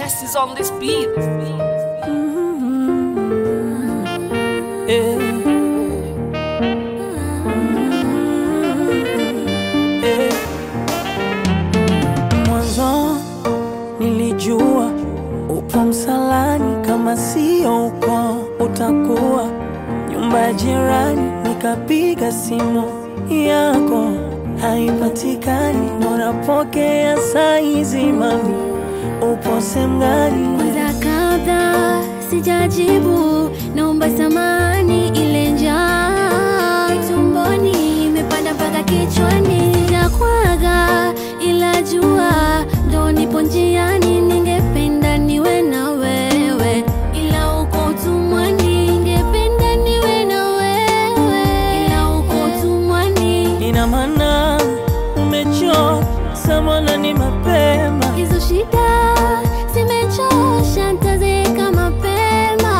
best is on this beat. Eh. Eh. Mwanzo nilijua upo msalani, kama sio uko utakuwa nyumba ya jirani. Nikapiga simu yako haipatikani, unapokea saizi, mami upo sehemu gani? Kwanza kabla sijajibu, naomba samani, ile njaa tumboni imepanda mpaka kichwani, sijakwaga ila jua ndo nipo njiani, ningependa niwe na wewe, ila uko utumwani, ningependa niwe na wewe, ila uko utumwani. Ina maana umechoka samana, ni mapema Hizo shida zimechosha, ntazeeka mapema.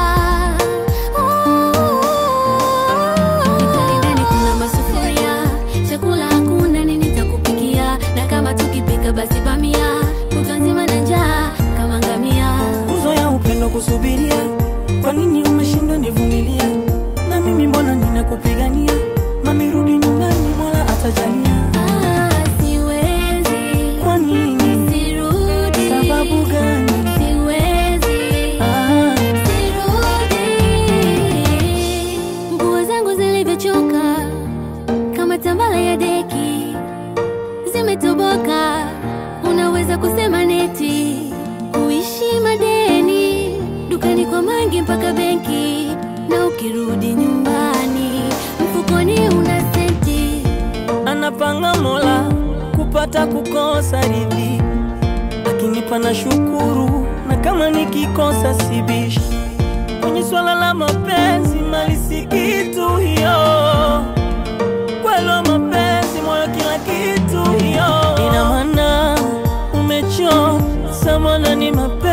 Nikali ndani kuna masufuria, chakula hakuna, nini nitakupikia? Na kama tukipika basi bamia, kutwa nzima na njaa kama ngamia. nguzo ya upendo kusubiria. Kwa nini umeshindwa nivumilia? Na mimi mbona ninakupigania? Mami rudi nyumbani, Mola atajalia. Ah, siwezi, Kwa nini? sirudi. Sababu gani? Siwezi. Ah, Sirudi. Nguo zangu zilivyochoka kama tambala ya deki zimetoboka, unaweza kusema neti uishi madeni dukani kwa mangi mpaka benki, na ukirudi nyumbani mfukoni una senti. anapanga Mola kupata kukosa ridhi, lakini pana shukuru, na kama nikikosa sibishi. Kwenye swala la mapenzi, mali si kitu hiyo kwelo mapenzi moyo kila kitu hiyo ina maana umechoka samana ni mapenzi